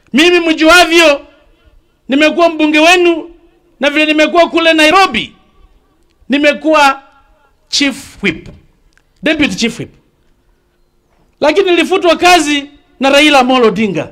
Mimi mjuavyo, nimekuwa mbunge wenu na vile nimekuwa kule Nairobi, nimekuwa chief whip, deputy chief whip, lakini nilifutwa kazi na Raila Amolo Odinga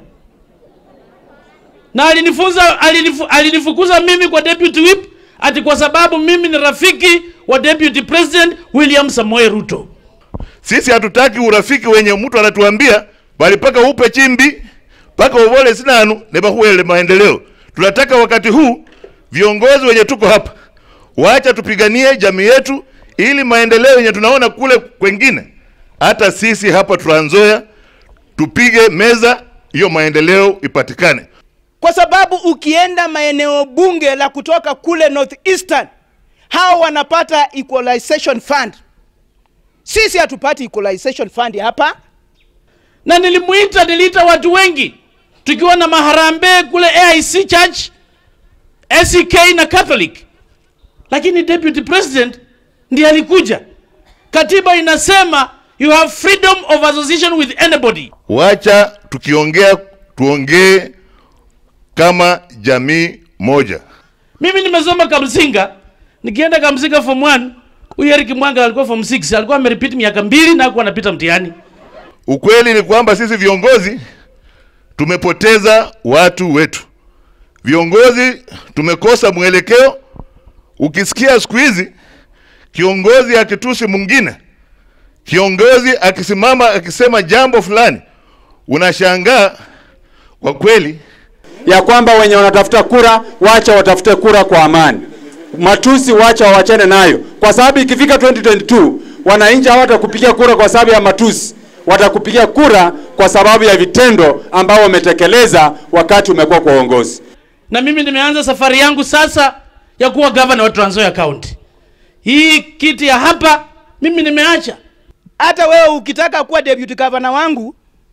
na alinifunza alinifu, alinifukuza mimi kwa deputy whip ati kwa sababu mimi ni rafiki wa deputy president William Samoei Ruto. Sisi hatutaki urafiki wenye mtu anatuambia bali paka upe chimbi paka uvole sinanu nebahuele maendeleo. Tunataka wakati huu viongozi wenye tuko hapa waacha tupiganie jamii yetu, ili maendeleo yenye tunaona kule kwengine, hata sisi hapa Trans Nzoia tupige meza hiyo maendeleo ipatikane. kwa sababu ukienda maeneo bunge la kutoka kule northeastern hao wanapata equalization fund sisi hatupati equalization fund hapa na nilimuita, niliita watu wengi tukiwa na maharambee kule AIC Church, SEK na Catholic, lakini deputy president ndiye alikuja. Katiba inasema you have freedom of association with anybody. Wacha tukiongea tuongee kama jamii moja. Mimi nimesoma Kamsinga, nikienda Kamsinga form 1, huyu Eric Mwanga alikuwa form 6, alikuwa amerepeat miaka mbili na hakuwa anapita mtihani. Ukweli ni kwamba sisi viongozi tumepoteza watu wetu. Viongozi tumekosa mwelekeo. Ukisikia siku hizi kiongozi akitusi mwingine, kiongozi akisimama akisema jambo fulani, unashangaa kwa kweli. ya kwamba wenye wanatafuta kura wacha watafute kura kwa amani, matusi wacha wawachane nayo, kwa sababu ikifika 2022 wananchi hawatakupigia kura kwa sababu ya matusi, watakupigia kura kwa sababu ya vitendo ambao wametekeleza wakati umekuwa kwa uongozi. na mimi nimeanza safari yangu sasa ya kuwa gavana wa Trans Nzoia County. Hii kiti ya hapa mimi nimeacha. hata wewe ukitaka kuwa deputy governor wangu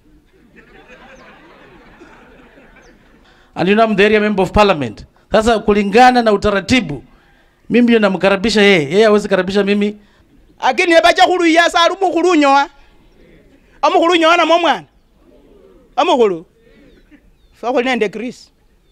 And you know I'm the area member of parliament. Sasa kulingana na utaratibu mimi ndio namkaribisha yeye, yeye hawezi karibisha mimi. akini nebacha khuluya sali umukhulu unyowa omukhulu unyowa namwo mwana omukhulu fakhuli nende Chris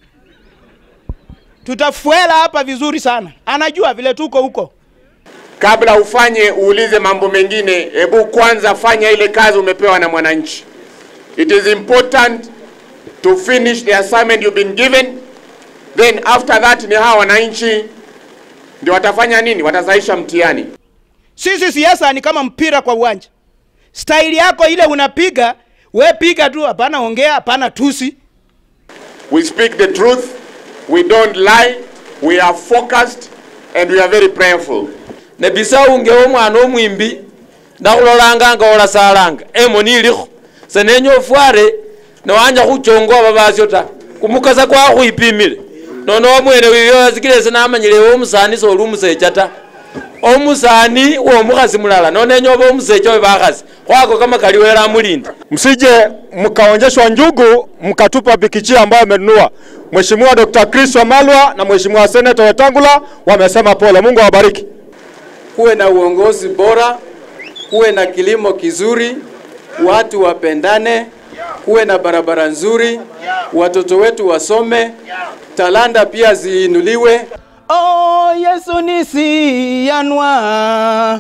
tutafuela hapa vizuri sana anajua vile tuko huko kabla ufanye uulize mambo mengine, hebu kwanza fanya ile kazi umepewa na mwananchi. It is important to finish the assignment you've been given, then after that ni hawa wananchi ndio watafanya nini? Watasaisha mtihani. sisi siasa ni kama mpira kwa uwanja staili yako ile unapiga we piga tu hapana ongea hapana tusi We speak the truth, we don't lie, we are focused and we are very prayerful. nebisa ungewo omwana omwimbi ndakhulolanga nga olasalanga emoni ilikho senenya ofware newanja khuchonga oba basyo ta kumukasa kwakhwipimile nono omwene wiyo asikile ese namanyile ewe omusani soli umusecha ta omusani womukhasi mulala nonenya oba omusecha obe bakhasi khwako kamakali wele amulinde Msije mkaonyeshwa njugu mkatupa bikichi ambayo amenunua. Mheshimiwa Dr. Chris Wamalwa na Mheshimiwa Senator Wetangula wamesema pole. Mungu awabariki. kuwe na uongozi bora, kuwe na kilimo kizuri, watu wapendane, kuwe na barabara nzuri, watoto wetu wasome, talanta pia ziinuliwe. oh, yesu nisiyanwa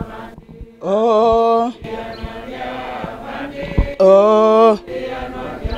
oh. Oh.